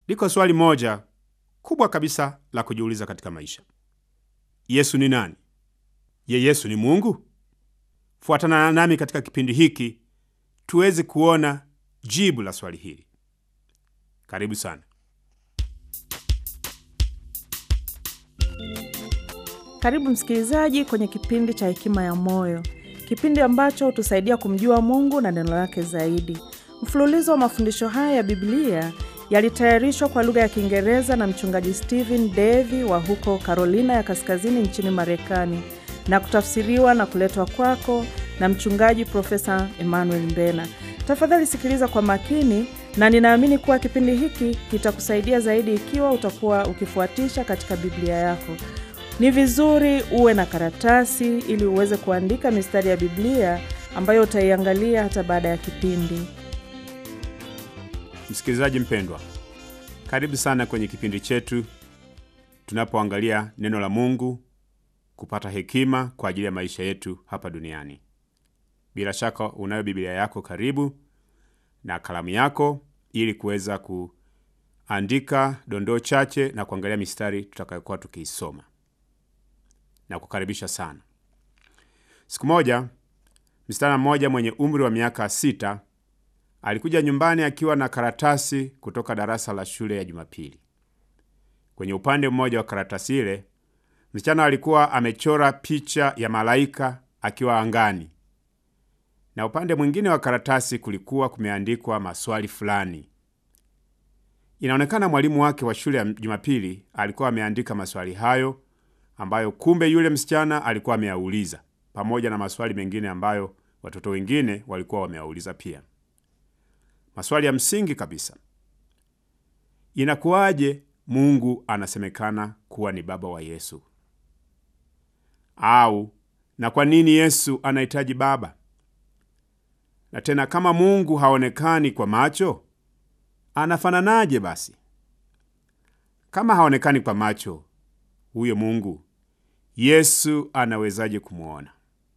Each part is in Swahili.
Liko swali moja kubwa kabisa la kujiuliza katika maisha: Yesu ni nani? Je, Yesu ni Mungu? Fuatana nami katika kipindi hiki tuweze kuona jibu la swali hili. Karibu sana. Karibu msikilizaji kwenye kipindi cha Hekima ya Moyo, kipindi ambacho hutusaidia kumjua Mungu na neno lake zaidi. Mfululizo wa mafundisho haya ya Biblia yalitayarishwa kwa lugha ya Kiingereza na mchungaji Stephen Davy wa huko Carolina ya Kaskazini nchini Marekani na kutafsiriwa na kuletwa kwako na mchungaji Profesa Emmanuel Mbena. Tafadhali sikiliza kwa makini, na ninaamini kuwa kipindi hiki kitakusaidia zaidi ikiwa utakuwa ukifuatisha katika Biblia yako. Ni vizuri uwe na karatasi ili uweze kuandika mistari ya Biblia ambayo utaiangalia hata baada ya kipindi. Msikilizaji mpendwa, karibu sana kwenye kipindi chetu tunapoangalia neno la Mungu kupata hekima kwa ajili ya maisha yetu hapa duniani. Bila shaka unayo Biblia yako karibu na kalamu yako ili kuweza kuandika dondoo chache na kuangalia mistari tutakayokuwa tukiisoma na kukaribisha sana. Siku moja msichana mmoja mwenye umri wa miaka sita alikuja nyumbani akiwa na karatasi kutoka darasa la shule ya Jumapili. Kwenye upande mmoja wa karatasi ile, msichana alikuwa amechora picha ya malaika akiwa angani, na upande mwingine wa karatasi kulikuwa kumeandikwa maswali fulani. Inaonekana mwalimu wake wa shule ya Jumapili alikuwa ameandika maswali hayo ambayo kumbe yule msichana alikuwa ameyauliza, pamoja na maswali mengine ambayo watoto wengine walikuwa wameyauliza pia. Maswali ya msingi kabisa. Inakuwaje Mungu anasemekana kuwa ni baba wa Yesu? Au na kwa nini Yesu anahitaji baba? Na tena kama Mungu haonekani kwa macho, anafananaje basi? Kama haonekani kwa macho, huyo Mungu Yesu anawezaje kumwona?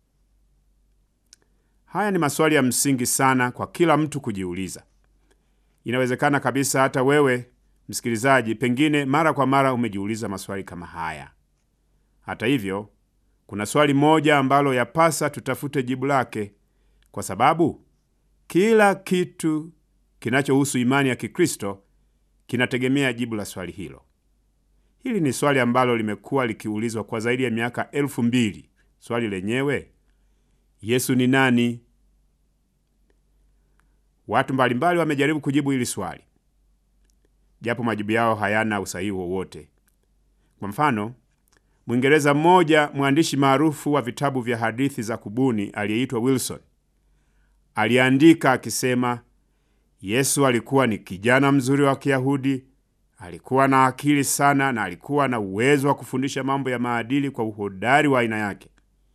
Haya ni maswali ya msingi sana kwa kila mtu kujiuliza. Inawezekana kabisa hata wewe msikilizaji, pengine mara kwa mara umejiuliza maswali kama haya. Hata hivyo, kuna swali moja ambalo yapasa tutafute jibu lake, kwa sababu kila kitu kinachohusu imani ya Kikristo kinategemea jibu la swali hilo. Hili ni swali ambalo limekuwa likiulizwa kwa zaidi ya miaka elfu mbili. Swali lenyewe, Yesu ni nani? Watu mbalimbali wamejaribu kujibu hili swali, japo majibu yao hayana usahihi wowote. Kwa mfano, Mwingereza mmoja, mwandishi maarufu wa vitabu vya hadithi za kubuni aliyeitwa Wilson, aliandika akisema, Yesu alikuwa ni kijana mzuri wa Kiyahudi alikuwa na akili sana na alikuwa na uwezo wa kufundisha mambo ya maadili kwa uhodari wa aina yake.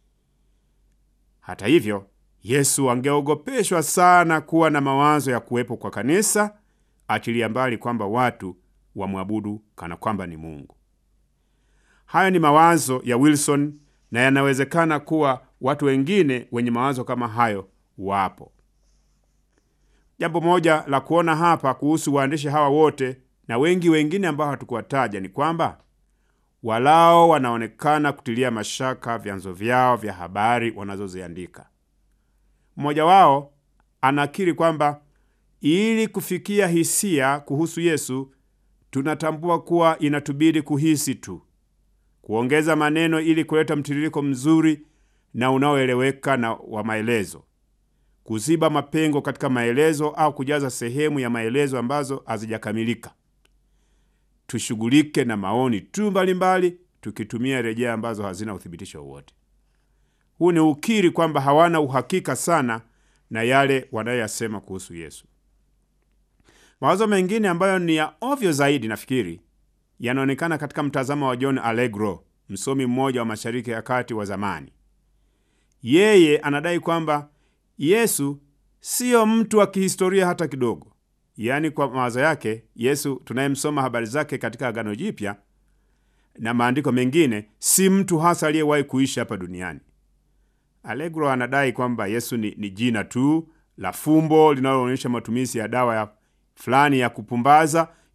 Hata hivyo, Yesu angeogopeshwa sana kuwa na mawazo ya kuwepo kwa kanisa, achilia mbali kwamba watu wamwabudu kana kwamba ni Mungu. Hayo ni mawazo ya Wilson na yanawezekana kuwa watu wengine wenye mawazo kama hayo wapo. Jambo moja la kuona hapa kuhusu waandishi hawa wote na wengi wengine ambao hatukuwataja ni kwamba walao wanaonekana kutilia mashaka vyanzo vyao vya habari wanazoziandika. Mmoja wao anakiri kwamba ili kufikia hisia kuhusu Yesu, tunatambua kuwa inatubidi kuhisi tu, kuongeza maneno ili kuleta mtiririko mzuri na unaoeleweka na wa maelezo, kuziba mapengo katika maelezo au kujaza sehemu ya maelezo ambazo hazijakamilika. Tushughulike na maoni tu mbalimbali, tukitumia rejea ambazo hazina uthibitisho wowote. Huu ni ukiri kwamba hawana uhakika sana na yale wanayoyasema kuhusu Yesu. Mawazo mengine ambayo ni ya ovyo zaidi, nafikiri yanaonekana katika mtazamo wa John Allegro, msomi mmoja wa Mashariki ya Kati wa zamani. Yeye anadai kwamba Yesu siyo mtu wa kihistoria hata kidogo. Yaani, kwa mawazo yake, Yesu tunayemsoma habari zake katika Agano Jipya na maandiko mengine si mtu hasa aliyewahi kuishi hapa duniani. Allegro anadai kwamba Yesu ni, ni jina tu la fumbo linaloonyesha matumizi ya dawa ya fulani ya kupumbaza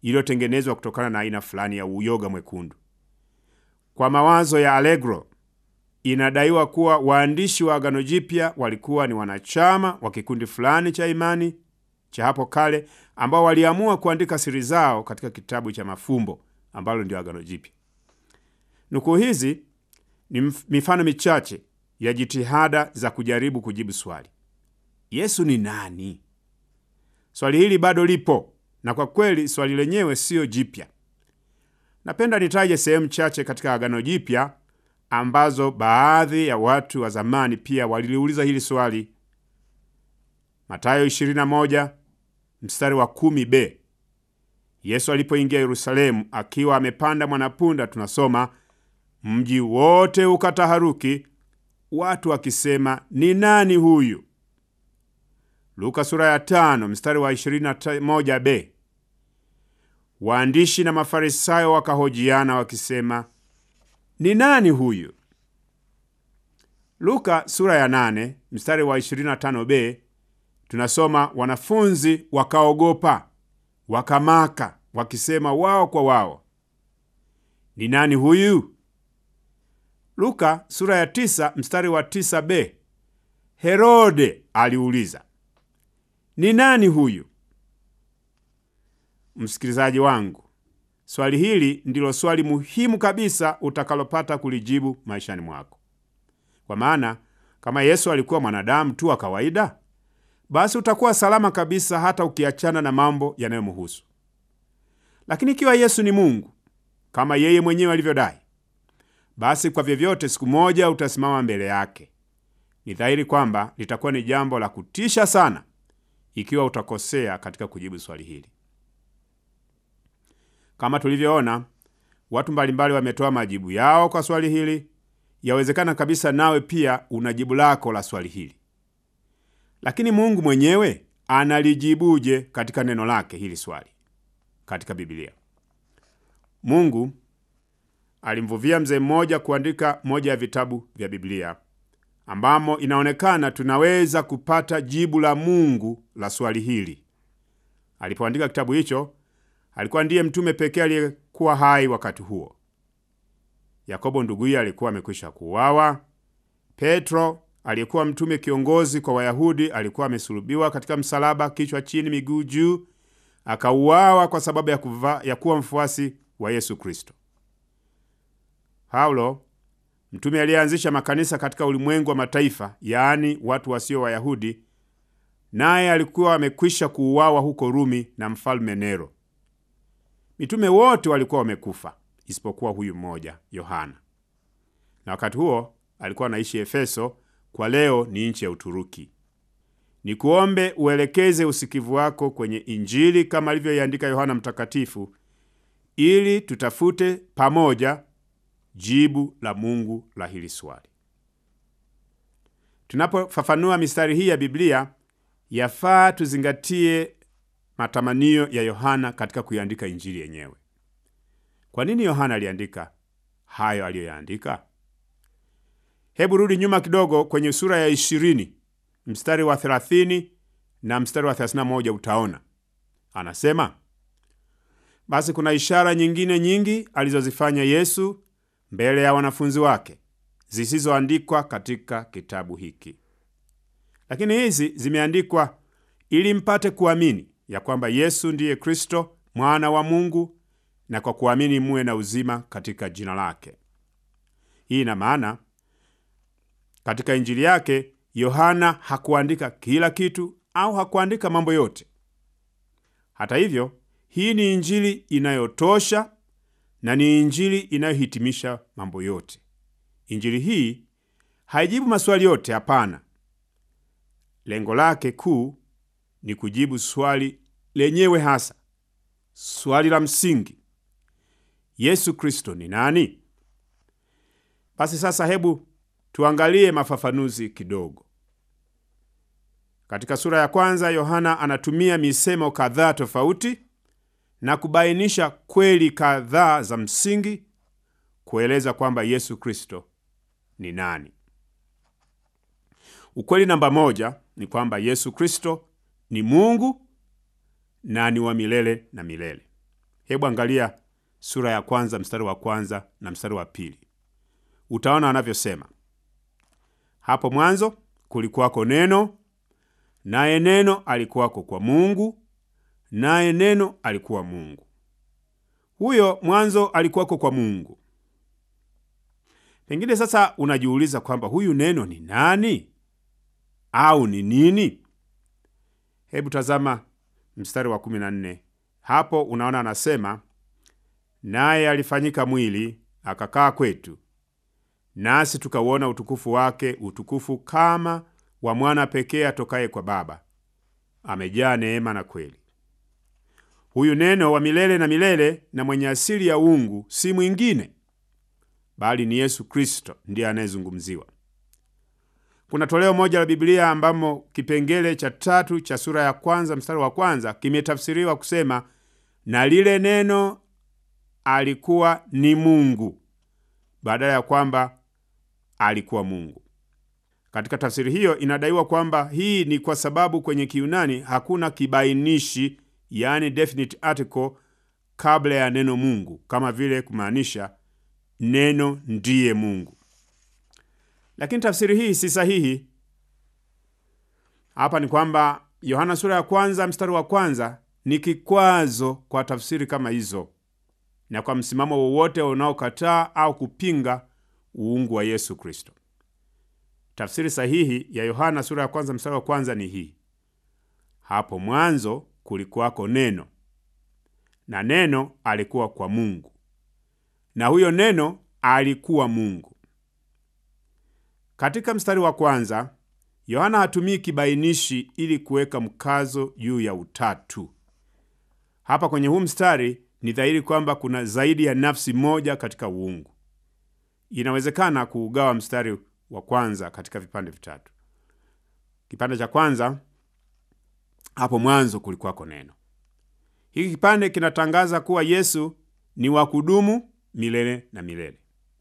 iliyotengenezwa kutokana na aina fulani ya uyoga mwekundu. Kwa mawazo ya Allegro, inadaiwa kuwa waandishi wa Agano Jipya walikuwa ni wanachama wa kikundi fulani cha imani cha hapo kale ambao waliamua kuandika siri zao katika kitabu cha mafumbo ambalo ndio Agano Jipya. Nukuu hizi ni mifano michache ya jitihada za kujaribu kujibu swali, Yesu ni nani? Swali hili bado lipo na kwa kweli swali lenyewe siyo jipya. Napenda nitaje sehemu chache katika Agano Jipya ambazo baadhi ya watu wa zamani pia waliliuliza hili swali. Mathayo 21 mstari wa 10b, Yesu alipoingia Yerusalemu akiwa amepanda mwanapunda, tunasoma mji wote ukataharuki, watu wakisema ni nani huyu? Luka sura ya tano mstari wa 21b, waandishi na Mafarisayo wakahojiana wakisema ni nani huyu? Luka sura ya nane mstari wa 25b tunasoma wanafunzi wakaogopa, wakamaka wakisema wao kwa wao, ni nani huyu? Luka sura ya tisa mstari wa 9b Herode aliuliza ni nani huyu? Msikilizaji wangu, swali hili ndilo swali muhimu kabisa utakalopata kulijibu maishani mwako, kwa maana kama Yesu alikuwa mwanadamu tu wa kawaida, basi utakuwa salama kabisa, hata ukiachana na mambo yanayomhusu. Lakini ikiwa Yesu ni Mungu kama yeye mwenyewe alivyodai, basi kwa vyovyote, siku moja utasimama mbele yake. Ni dhahiri kwamba litakuwa ni jambo la kutisha sana ikiwa utakosea katika kujibu swali hili. Kama tulivyoona, watu mbalimbali wametoa majibu yao kwa swali hili. Yawezekana kabisa nawe pia una jibu lako la swali hili, lakini Mungu mwenyewe analijibuje katika neno lake hili swali katika Biblia? Mungu alimvuvia mzee mmoja kuandika moja ya vitabu vya Biblia ambamo inaonekana tunaweza kupata jibu la Mungu la swali hili. Alipoandika kitabu hicho, alikuwa ndiye mtume pekee aliyekuwa hai wakati huo. Yakobo nduguye alikuwa amekwisha kuuawa. Petro aliyekuwa mtume kiongozi kwa Wayahudi alikuwa amesulubiwa katika msalaba, kichwa chini, miguu juu, akauawa kwa sababu ya, kuva, ya kuwa mfuasi wa Yesu Kristo. Paulo mtume aliyeanzisha makanisa katika ulimwengu wa mataifa, yaani watu wasio Wayahudi, naye alikuwa amekwisha kuuawa huko Rumi na mfalme Nero. Mitume wote walikuwa wamekufa isipokuwa huyu mmoja Yohana, na wakati huo alikuwa anaishi Efeso, kwa leo ni nchi ya Uturuki. Ni kuombe uelekeze usikivu wako kwenye Injili kama alivyoiandika Yohana Mtakatifu, ili tutafute pamoja jibu la Mungu la hili swali. Tunapofafanua mistari hii ya Biblia, yafaa tuzingatie matamanio ya Yohana katika kuiandika injili yenyewe. Kwa nini Yohana aliandika hayo aliyoyaandika? Hebu rudi nyuma kidogo kwenye sura ya ishirini mstari wa 30 na mstari wa 31, utaona anasema, basi kuna ishara nyingine nyingi alizozifanya Yesu mbele ya wanafunzi wake zisizoandikwa katika kitabu hiki, lakini hizi zimeandikwa ili mpate kuamini ya kwamba Yesu ndiye Kristo mwana wa Mungu, na kwa kuamini muwe na uzima katika jina lake. Hii ina maana katika injili yake Yohana hakuandika kila kitu au hakuandika mambo yote. Hata hivyo, hii ni injili inayotosha na ni injili inayohitimisha mambo yote. Injili hii haijibu maswali yote, hapana. Lengo lake kuu ni kujibu swali lenyewe hasa, swali la msingi: Yesu Kristo ni nani? Basi sasa, hebu tuangalie mafafanuzi kidogo. Katika sura ya kwanza, Yohana anatumia misemo kadhaa tofauti na kubainisha kweli kadhaa za msingi kueleza kwamba Yesu Kristo ni nani. Ukweli namba moja ni kwamba Yesu Kristo ni Mungu na ni wa milele na milele. Hebu angalia sura ya kwanza mstari wa kwanza na mstari wa pili. Utaona anavyosema hapo mwanzo kulikuwako neno, naye neno alikuwako kwa Mungu, naye neno alikuwa Mungu. Huyo mwanzo alikuwako kwa Mungu. Pengine sasa unajiuliza kwamba huyu neno ni nani au ni nini? Hebu tazama mstari wa kumi na nne. Hapo unaona anasema, naye alifanyika mwili akakaa kwetu, nasi tukauona utukufu wake, utukufu kama wa mwana pekee atokaye kwa Baba, amejaa neema na kweli. Huyu neno wa milele na milele na mwenye asili ya uungu si mwingine bali ni Yesu Kristo ndiye anayezungumziwa. Kuna toleo moja la Biblia ambamo kipengele cha tatu cha sura ya kwanza mstari wa kwanza kimetafsiriwa kusema, na lile neno alikuwa ni Mungu, badala ya kwamba alikuwa Mungu. Katika tafsiri hiyo inadaiwa kwamba hii ni kwa sababu kwenye Kiyunani hakuna kibainishi, yaani definite article, kabla ya neno Mungu, kama vile kumaanisha neno ndiye Mungu. Lakini tafsiri hii si sahihi. Hapa ni kwamba Yohana sura ya kwanza mstari wa kwanza ni kikwazo kwa tafsiri kama hizo na kwa msimamo wowote unaokataa au kupinga uungu wa Yesu Kristo. Tafsiri sahihi ya Yohana sura ya kwanza mstari wa kwanza ni hii: hapo mwanzo kulikuwako neno, na neno alikuwa kwa Mungu, na huyo neno alikuwa Mungu. Katika mstari wa kwanza Yohana hatumii kibainishi ili kuweka mkazo juu ya utatu. Hapa kwenye huu mstari ni dhahiri kwamba kuna zaidi ya nafsi moja katika uungu. Inawezekana kuugawa mstari wa kwanza katika vipande vitatu. Kipande cha kwanza, hapo mwanzo kulikuwako neno. Hiki kipande kinatangaza kuwa Yesu ni wa kudumu milele na milele.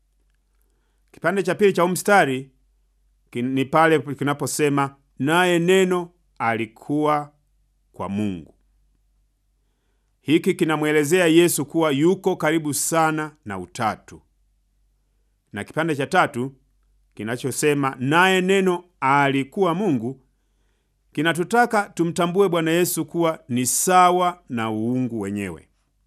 Kipande cha pili cha huu mstari ni pale kinaposema naye neno alikuwa kwa Mungu. Hiki kinamwelezea Yesu kuwa yuko karibu sana na utatu, na kipande cha tatu kinachosema naye neno alikuwa Mungu kinatutaka tumtambue Bwana Yesu kuwa ni sawa na uungu wenyewe.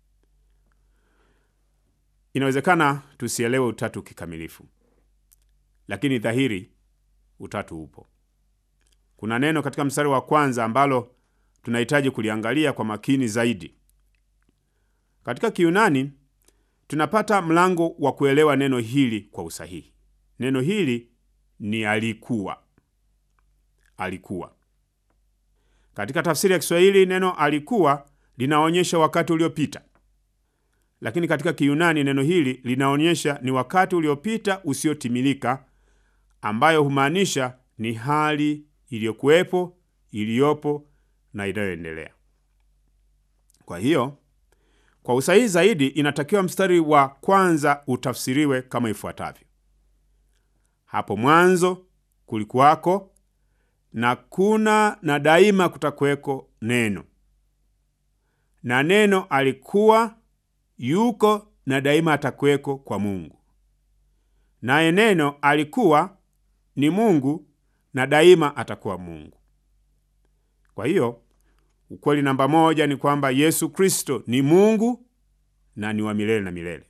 Inawezekana tusielewe utatu kikamilifu, lakini dhahiri utatu upo. Kuna neno katika mstari wa kwanza ambalo tunahitaji kuliangalia kwa makini zaidi. Katika Kiyunani tunapata mlango wa kuelewa neno hili kwa usahihi. Neno hili ni alikuwa. Alikuwa. Katika tafsiri ya Kiswahili neno alikuwa linaonyesha wakati uliopita, lakini katika Kiyunani neno hili linaonyesha ni wakati uliopita usiotimilika, ambayo humaanisha ni hali iliyokuwepo, iliyopo na inayoendelea. Kwa hiyo kwa usahihi zaidi inatakiwa mstari wa kwanza utafsiriwe kama ifuatavyo: hapo mwanzo kulikuwako na kuna na daima kutakuweko neno, na neno alikuwa yuko na daima atakuweko kwa Mungu, naye neno alikuwa ni Mungu na daima atakuwa Mungu. Kwa hiyo ukweli namba moja ni kwamba Yesu Kristo ni Mungu na ni wa milele na milele.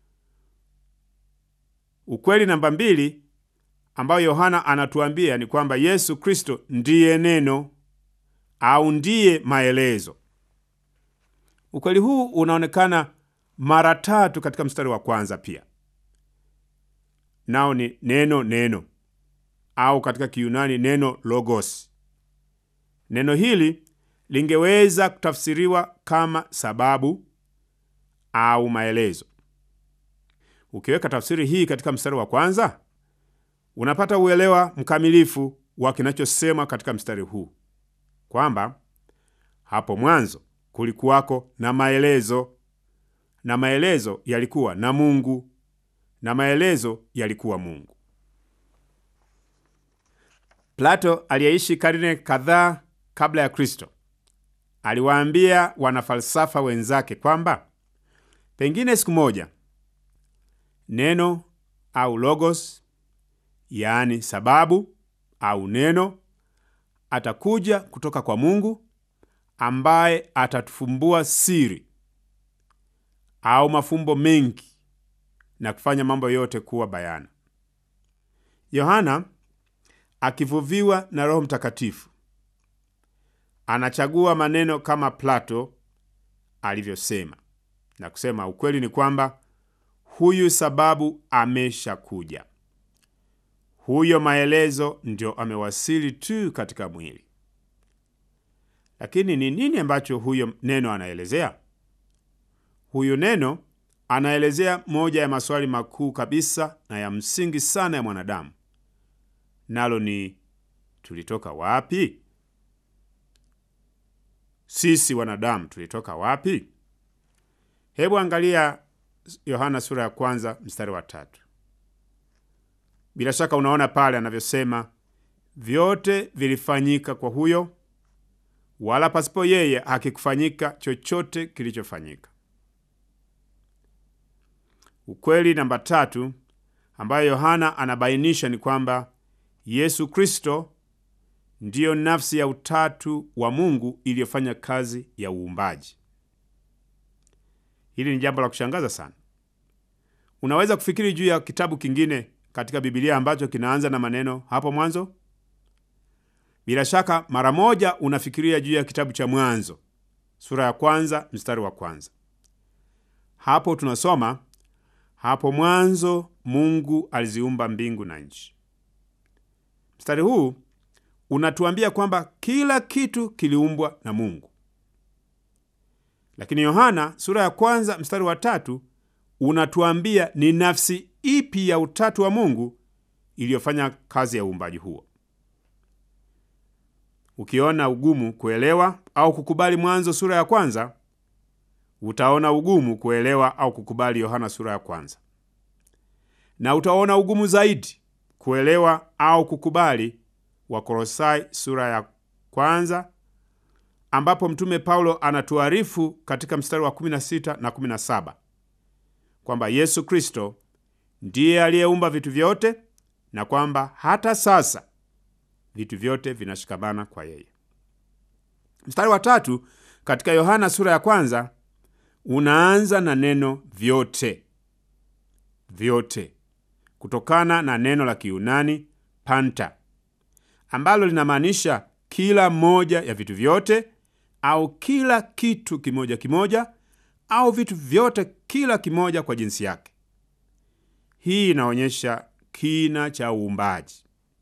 Ukweli namba mbili ambayo Yohana anatuambia ni kwamba Yesu Kristo ndiye neno au ndiye maelezo. Ukweli huu unaonekana mara tatu katika mstari wa kwanza pia, nao ni neno neno, au katika Kiyunani neno logos. Neno hili lingeweza kutafsiriwa kama sababu au maelezo. Ukiweka tafsiri hii katika mstari wa kwanza, unapata uelewa mkamilifu wa kinachosemwa katika mstari huu kwamba hapo mwanzo kulikuwako na maelezo, na maelezo yalikuwa na Mungu, na maelezo yalikuwa Mungu. Plato aliyeishi karne kadhaa kabla ya Kristo aliwaambia wanafalsafa wenzake kwamba Pengine siku moja neno au logos, yaani sababu au neno, atakuja kutoka kwa Mungu ambaye atatufumbua siri au mafumbo mengi na kufanya mambo yote kuwa bayana. Yohana akivuviwa na Roho Mtakatifu anachagua maneno kama Plato alivyosema na kusema, ukweli ni kwamba huyu sababu ameshakuja, huyo maelezo ndio amewasili tu katika mwili. Lakini ni nini ambacho huyo neno anaelezea? Huyu neno anaelezea moja ya maswali makuu kabisa na ya msingi sana ya mwanadamu, nalo ni tulitoka wapi? Sisi wanadamu tulitoka wapi? Hebu angalia Yohana sura ya kwanza mstari wa tatu. Bila shaka unaona pale anavyosema, vyote vilifanyika kwa huyo, wala pasipo yeye hakikufanyika chochote kilichofanyika. Ukweli namba tatu ambayo Yohana anabainisha ni kwamba Yesu Kristo ndiyo nafsi ya utatu wa Mungu iliyofanya kazi ya uumbaji. Hili ni jambo la kushangaza sana. Unaweza kufikiri juu ya kitabu kingine katika Biblia ambacho kinaanza na maneno hapo mwanzo? Bila shaka mara moja unafikiria juu ya kitabu cha Mwanzo sura ya kwanza mstari wa kwanza. Hapo tunasoma hapo mwanzo Mungu aliziumba mbingu na nchi. Mstari huu unatuambia kwamba kila kitu kiliumbwa na Mungu, lakini Yohana sura ya kwanza mstari wa tatu unatuambia ni nafsi ipi ya utatu wa Mungu iliyofanya kazi ya uumbaji huo. Ukiona ugumu kuelewa au kukubali Mwanzo sura ya kwanza, utaona ugumu kuelewa au kukubali Yohana sura ya kwanza, na utaona ugumu zaidi kuelewa au kukubali Wakolosai sura ya kwanza, ambapo mtume Paulo anatuarifu katika mstari wa 16 na 17 kwamba Yesu Kristo ndiye aliyeumba vitu vyote na kwamba hata sasa vitu vyote vinashikamana kwa yeye. Mstari wa tatu katika Yohana sura ya kwanza unaanza na neno vyote. Vyote kutokana na neno la Kiyunani panta, ambalo linamaanisha kila moja ya vitu vyote au kila kitu kimoja kimoja au vitu vyote kila kimoja kwa jinsi yake. Hii inaonyesha kina cha uumbaji.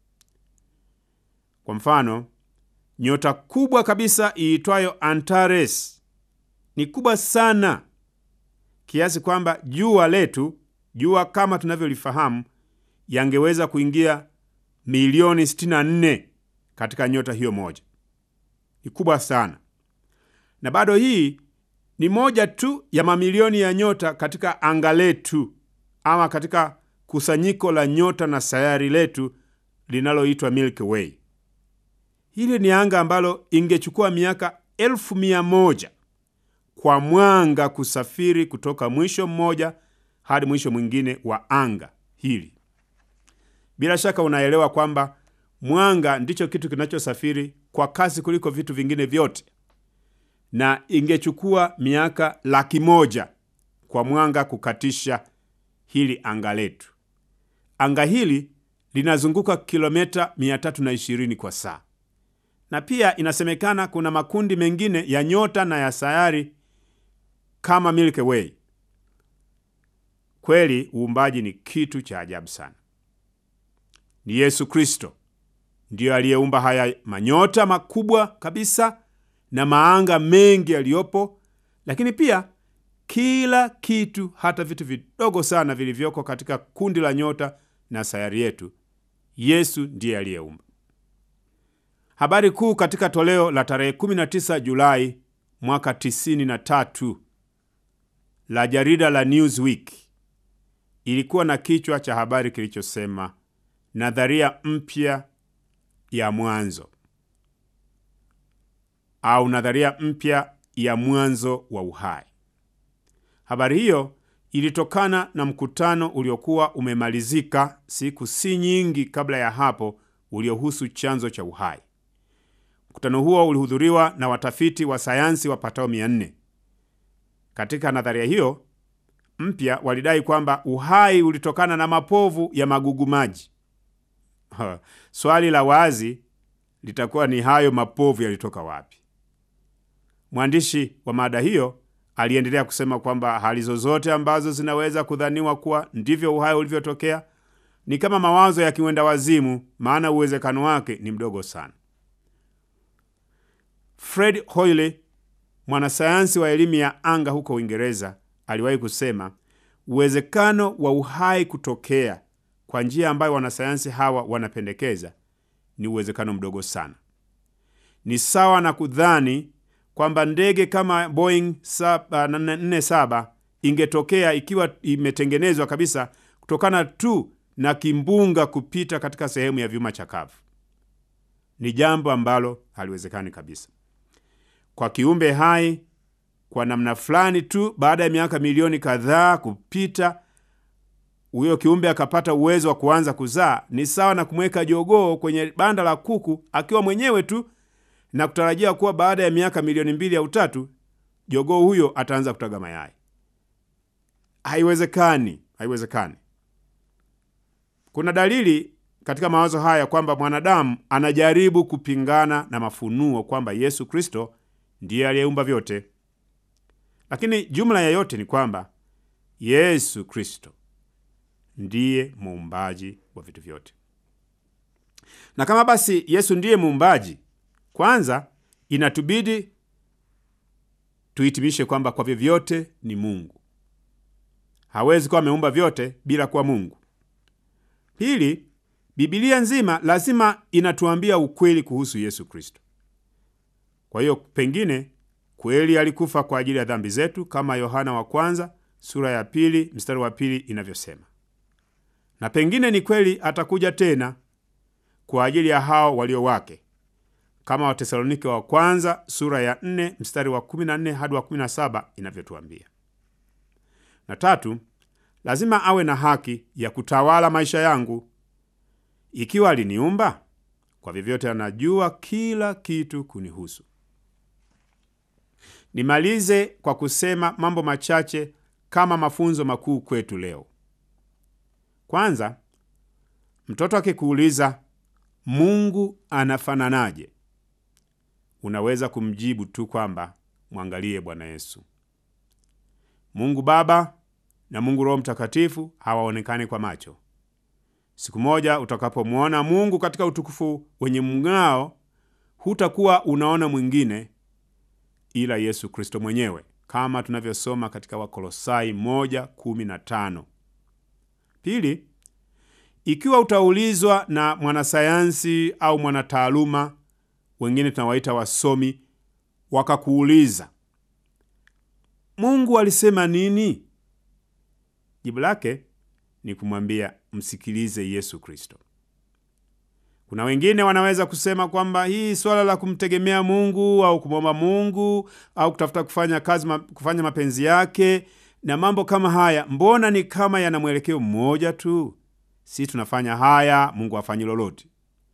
Kwa mfano, nyota kubwa kabisa iitwayo Antares ni kubwa sana kiasi kwamba jua letu, jua kama tunavyolifahamu, yangeweza kuingia milioni 64 katika nyota hiyo moja. Ni kubwa sana, na bado hii ni moja tu ya mamilioni ya nyota katika anga letu ama katika kusanyiko la nyota na sayari letu linaloitwa Milky Way. Hili ni anga ambalo ingechukua miaka elfu mia moja kwa mwanga kusafiri kutoka mwisho mmoja hadi mwisho mwingine wa anga hili. Bila shaka unaelewa kwamba mwanga ndicho kitu kinachosafiri kwa kasi kuliko vitu vingine vyote, na ingechukua miaka laki moja kwa mwanga kukatisha hili anga letu. Anga hili linazunguka kilomita 320 kwa saa, na pia inasemekana kuna makundi mengine ya nyota na ya sayari kama Milky Way. Kweli uumbaji ni kitu cha ajabu sana. Ni Yesu Kristo ndiyo aliyeumba haya manyota makubwa kabisa na maanga mengi yaliyopo, lakini pia kila kitu, hata vitu vidogo sana vilivyoko katika kundi la nyota na sayari yetu, Yesu ndiye aliyeumba. Habari kuu katika toleo la tarehe 19 Julai mwaka 93 la jarida la Newsweek ilikuwa na kichwa cha habari kilichosema nadharia mpya ya mwanzo au nadharia mpya ya mwanzo wa uhai. Habari hiyo ilitokana na mkutano uliokuwa umemalizika siku si nyingi kabla ya hapo, uliohusu chanzo cha uhai. Mkutano huo ulihudhuriwa na watafiti wa sayansi wapatao mia nne. Katika nadharia hiyo mpya walidai kwamba uhai ulitokana na mapovu ya magugu maji. Swali la wazi litakuwa ni hayo mapovu yalitoka wapi? Mwandishi wa mada hiyo aliendelea kusema kwamba hali zozote ambazo zinaweza kudhaniwa kuwa ndivyo uhai ulivyotokea ni kama mawazo ya kiwenda wazimu, maana uwezekano wake ni mdogo sana. Fred Hoyle, mwanasayansi wa elimu ya anga huko Uingereza, aliwahi kusema uwezekano wa uhai kutokea kwa njia ambayo wanasayansi hawa wanapendekeza ni uwezekano mdogo sana. Ni sawa na kudhani kwamba ndege kama Boeing 747 ingetokea ikiwa imetengenezwa kabisa kutokana tu na kimbunga kupita katika sehemu ya vyuma chakavu. Ni jambo ambalo haliwezekani kabisa. Kwa kiumbe hai kwa namna fulani tu, baada ya miaka milioni kadhaa kupita, huyo kiumbe akapata uwezo wa kuanza kuzaa, ni sawa na kumweka jogoo kwenye banda la kuku akiwa mwenyewe tu na kutarajia kuwa baada ya miaka milioni mbili au tatu jogoo huyo ataanza kutaga mayai. Haiwezekani, haiwezekani. Kuna dalili katika mawazo haya kwamba mwanadamu anajaribu kupingana na mafunuo kwamba Yesu Kristo ndiye aliyeumba vyote, lakini jumla ya yote ni kwamba Yesu Kristo ndiye muumbaji wa vitu vyote. Na kama basi Yesu ndiye muumbaji, kwanza inatubidi tuhitimishe kwamba kwa vyovyote ni Mungu. Hawezi kuwa ameumba vyote bila kuwa Mungu. Pili, Biblia nzima lazima inatuambia ukweli kuhusu Yesu Kristo. Kwa hiyo pengine kweli alikufa kwa ajili ya dhambi zetu kama Yohana wa kwanza sura ya pili mstari wa pili inavyosema, na pengine ni kweli atakuja tena kwa ajili ya hao walio wake kama Watesalonike wa kwanza sura ya nne mstari wa 14 hadi wa 17 inavyotuambia. Na tatu, lazima awe na haki ya kutawala maisha yangu. Ikiwa aliniumba, kwa vyovyote anajua kila kitu kunihusu. Nimalize kwa kusema mambo machache kama mafunzo makuu kwetu leo. Kwanza, mtoto akikuuliza Mungu anafananaje, unaweza kumjibu tu kwamba mwangalie Bwana Yesu. Mungu Baba na Mungu Roho Mtakatifu hawaonekani kwa macho. Siku moja utakapomwona Mungu katika utukufu wenye mng'ao, hutakuwa unaona mwingine ila Yesu Kristo mwenyewe, kama tunavyosoma katika Wakolosai 1:15. Pili, ikiwa utaulizwa na mwanasayansi au mwanataaluma, wengine tunawaita wasomi, wakakuuliza Mungu alisema nini? Jibu lake ni kumwambia msikilize Yesu Kristo. Kuna wengine wanaweza kusema kwamba hii swala la kumtegemea Mungu au kumwomba Mungu au kutafuta kufanya kazi, kufanya mapenzi yake na mambo kama haya, mbona ni kama yana mwelekeo mmoja tu? Si tunafanya haya, Mungu hafanyi lolote.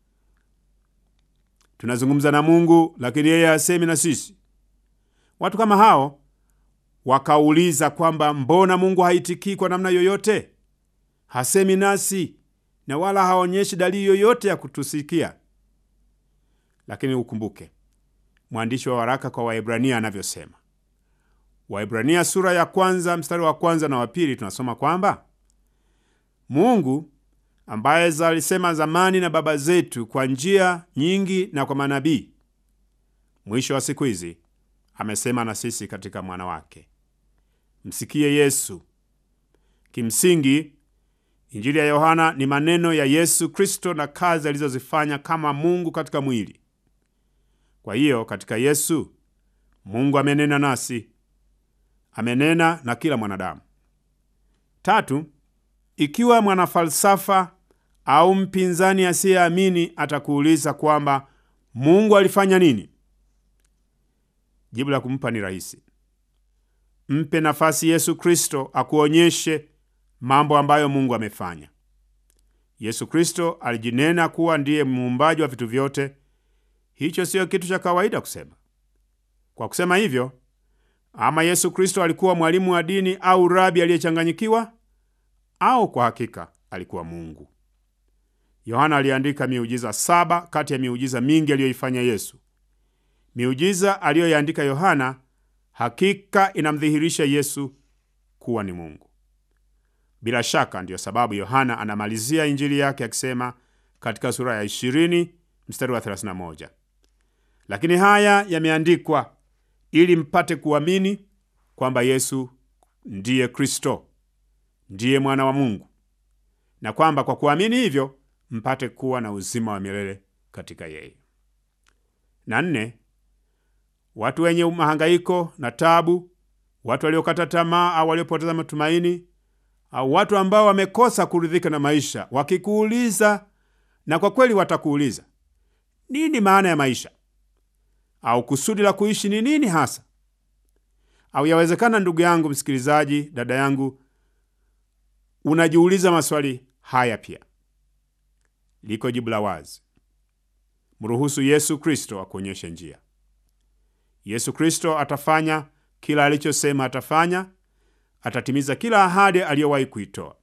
Tunazungumza na Mungu, lakini yeye hasemi na sisi. Watu kama hao wakauliza kwamba mbona Mungu haitikii kwa namna yoyote, hasemi nasi na wala haonyeshi dalili yoyote ya kutusikia. Lakini ukumbuke mwandishi wa waraka kwa Waebrania anavyosema. Waebrania sura ya kwanza mstari wa kwanza na wa pili tunasoma kwamba Mungu ambaye alisema zamani na baba zetu kwa njia nyingi na kwa manabii, mwisho wa siku hizi amesema na sisi katika mwana wake. Msikie Yesu. Kimsingi, Injili ya Yohana ni maneno ya Yesu Kristo na kazi alizozifanya kama Mungu katika mwili. Kwa hiyo katika Yesu Mungu amenena nasi, amenena na kila mwanadamu. Tatu, ikiwa mwanafalsafa au mpinzani asiyeamini atakuuliza kwamba Mungu alifanya nini, jibu la kumpa ni rahisi: mpe nafasi Yesu Kristo akuonyeshe mambo ambayo Mungu amefanya. Yesu Kristo alijinena kuwa ndiye muumbaji wa vitu vyote. Hicho siyo kitu cha kawaida kusema. Kwa kusema hivyo, ama Yesu Kristo alikuwa mwalimu wa dini au rabi aliyechanganyikiwa, au kwa hakika alikuwa Mungu. Yohana aliandika miujiza saba kati ya miujiza mingi aliyoifanya Yesu. Miujiza aliyoiandika Yohana hakika inamdhihirisha Yesu kuwa ni Mungu. Bila shaka ndiyo sababu Yohana anamalizia injili yake akisema katika sura ya 20 mstari wa 31, lakini haya yameandikwa ili mpate kuamini kwamba Yesu ndiye Kristo, ndiye mwana wa Mungu, na kwamba kwa kuamini hivyo mpate kuwa na uzima wa milele katika yeye. Na nne, watu wenye mahangaiko na tabu, watu waliokata tamaa au waliopoteza matumaini, au watu ambao wamekosa kuridhika na maisha, wakikuuliza, na kwa kweli watakuuliza, nini maana ya maisha au kusudi la kuishi ni nini hasa? Au yawezekana, ndugu yangu msikilizaji, dada yangu, unajiuliza maswali haya pia. Liko jibu la wazi. Mruhusu Yesu Kristo akuonyeshe njia. Yesu Kristo atafanya kila alichosema atafanya, atatimiza kila ahadi aliyowahi kuitoa.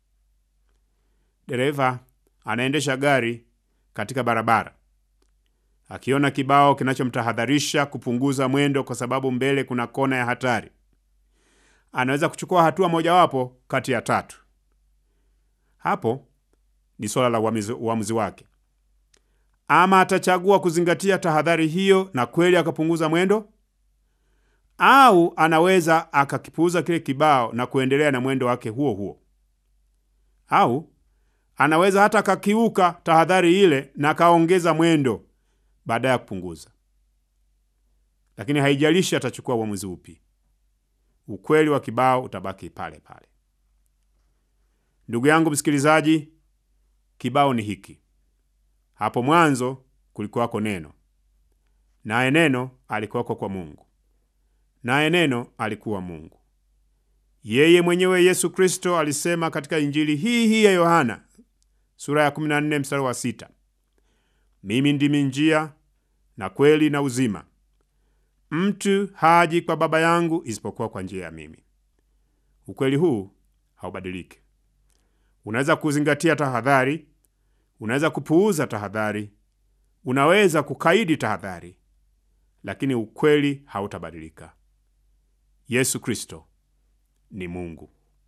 Dereva anaendesha gari katika barabara, akiona kibao kinachomtahadharisha kupunguza mwendo kwa sababu mbele kuna kona ya hatari, anaweza kuchukua hatua mojawapo kati ya tatu. Hapo ni swala la uamuzi wake. Ama atachagua kuzingatia tahadhari hiyo na kweli akapunguza mwendo, au anaweza akakipuuza kile kibao na kuendelea na mwendo wake huo huo, au anaweza hata akakiuka tahadhari ile na akaongeza mwendo baada ya kupunguza. Lakini haijalishi atachukua uamuzi upi, ukweli wa kibao utabaki pale pale. Ndugu yangu msikilizaji, kibao ni hiki: hapo mwanzo kulikuwako neno, naye neno alikuwako kwa Mungu, naye neno alikuwa Mungu. Yeye mwenyewe Yesu Kristo alisema katika Injili hii hii ya Yohana sura ya 14 mstari wa sita, mimi ndimi njia na kweli na uzima, mtu haji kwa Baba yangu isipokuwa kwa njia ya mimi. Ukweli huu haubadiliki. Unaweza kuzingatia tahadhari, unaweza kupuuza tahadhari, unaweza kukaidi tahadhari, lakini ukweli hautabadilika. Yesu Kristo ni Mungu.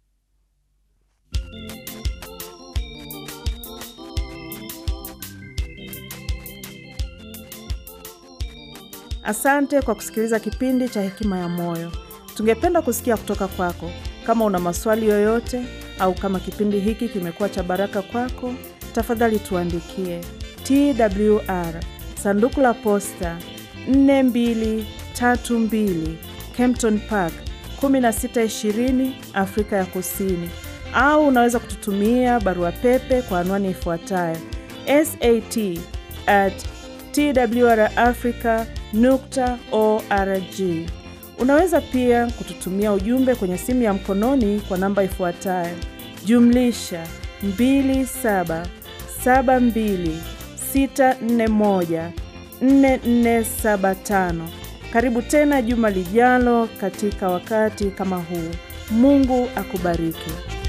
Asante kwa kusikiliza kipindi cha Hekima ya Moyo. Tungependa kusikia kutoka kwako. Kama una maswali yoyote au kama kipindi hiki kimekuwa cha baraka kwako, tafadhali tuandikie TWR sanduku la posta 4232 Kempton Park 1620 Afrika ya Kusini, au unaweza kututumia barua pepe kwa anwani ifuatayo sat at twrafrica nukta org. Unaweza pia kututumia ujumbe kwenye simu ya mkononi kwa namba ifuatayo jumlisha 2772641475. Karibu tena juma lijalo katika wakati kama huu. Mungu akubariki.